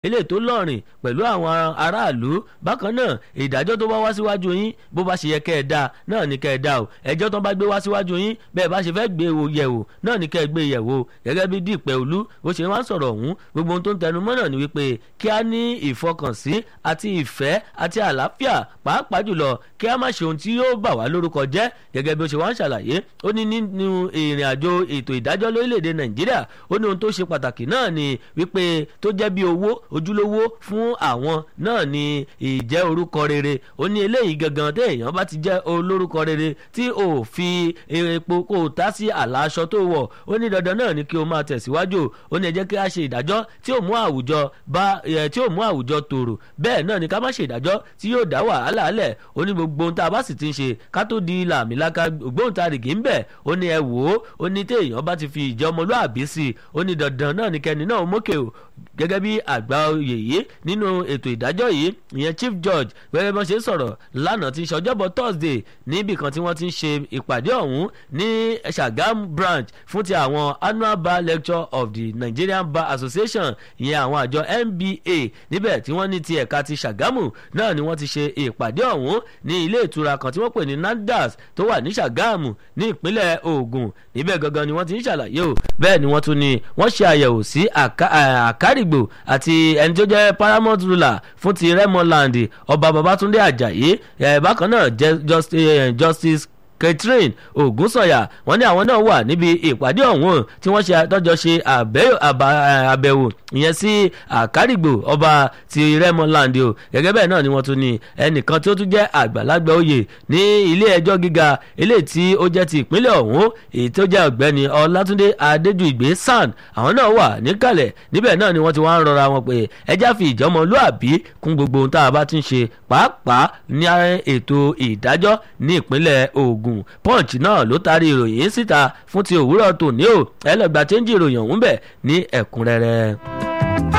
eléyìí tó lọ́rìn pẹ̀lú àwọn aráàlú bákan náà ìdájọ́ tó bá wá síwájú yín bó bá ṣe yẹ kẹ́ ẹ dá náà ní kẹ́ ẹ dá o ẹjọ́ tó bá gbé wá síwájú yín bẹ́ẹ̀ bá ṣe fẹ́ gbé wò yẹ̀ wò náà ní kẹ́ ẹ gbé yẹ̀ wò gẹ́gẹ́ bí dípẹ́ olú bó ṣe wá ń sọ̀rọ̀ ọ̀hún gbogbo ohun tó ń tẹnu mọ́ náà ni wípé kí a ní ìfọkànsí àti ìfẹ́ àti àlàáfíà pàápàá jùlọ kí a má ṣe ohun tí yóò bà wá lórúkọ jẹ́ gẹ́gẹ́ bí ó ṣe wá ń ṣàlàyé ó ní nínú ìrìn àjò ètò ìdájọ́ lórílẹ̀‐èdè nàìjíríà ó ní ohun tó ṣe pàtàkì náà ni wípé tó jẹ́ bí owó ojúlówó fún àwọn náà ni ìjẹ́ orúkọ rere ó ní eléyìí gangan téèyàn bá ti jẹ́ olórúkọ rere tí ò fi epo kó o tá sí àlà aṣọ tó wọ̀ ó ní dandan náà ni kí o máa tẹ̀síwájú ó ní ẹ jẹ́ kí a ṣe ìdájọ́ tí ò mú àwùjọ bá tí ò mú àwùjọ tòrò bẹ́ẹ̀ náà ni ká má ṣe ìdájọ́ tí yóò dá wàhálà lẹ̀ ó ní gbogbo ohun tá a bá sì ti ń ṣe ká tó di làmìlaka ògbóǹtarìgì ń bẹ̀ ó ní ẹ wò ó ó ní téèyàn bá ti fi ìjẹ́ ọmọlúàbí sí i ó ní dandan náà ni kẹ́ni náà mókè o gẹ́gẹ́ bí àgbà oyè yìí nínú ètò ìdájọ́ yìí ìyẹn chief judge gẹ́gẹ́ bí wọ́n ṣe ń sọ̀rọ̀ lánàá tí ń ṣe ọjọ́bọ̀ thursday níbì kan tí wọ́n ti ń ṣe ìpàdé ọ̀hún ní sagam branch fún ti àwọn annual bar lecture of the nigerian bar association ìyẹn àwọn àjọ nba níbẹ̀ tí wọ́n ní ti ẹ̀ka ti sagamu náà ni wọ́n ti ṣe ìpàdé ọ̀hún ní ilé ìtura kan tí wọ́n pè ní nandas tó wà ní sagamu ní ìpínlẹ̀ ogun níbẹ̀ gangan ni wọ́n ti ń ṣàlàyé o bẹ́ẹ̀ ni wọ́n tún ní wọ́n ṣe àyẹ̀wò sí àkárìgbò àti ẹni tó jẹ́ paramount ruler fún ti remoland ọba babatunde ajayi bákan náà justice catherine ogunsanya wọn ní àwọn náà wà níbi ìpàdé ọ̀hún tí wọ́n ṣe tọ́jọ́ ṣe àbẹ̀wò ìyẹn sí àkárìgbò ọba ti rẹ́mọland o gẹ́gẹ́ bẹ́ẹ̀ náà ni wọ́n tún ní ẹnìkan tí ó tún jẹ́ àgbàlagbà oyè ní ilé ẹjọ́ gíga eléyìí tí ó jẹ́ ti ìpínlẹ̀ ọ̀hún èyí tó jẹ́ ọ̀gbẹ́ni ọlátúndé adédùgbé san àwọn náà wà níkàlẹ̀ níbẹ̀ náà ni wọ́n ti wá ń rọra wọn pé ẹjá fi ìjọmọlúàbí kún gbogbo ohun tá a bá ti ń ṣe pàápàá ní ètò ìdájọ́ ní ìpínlẹ̀ ogun ogun punch náà ló taari ìròyìn síta fún ti òwúrọ̀ tòní o ẹ lọ gba chẹ́ńjì ìròyìn ọ̀hún bẹ̀ ní ẹ̀kúnrẹ́rẹ́.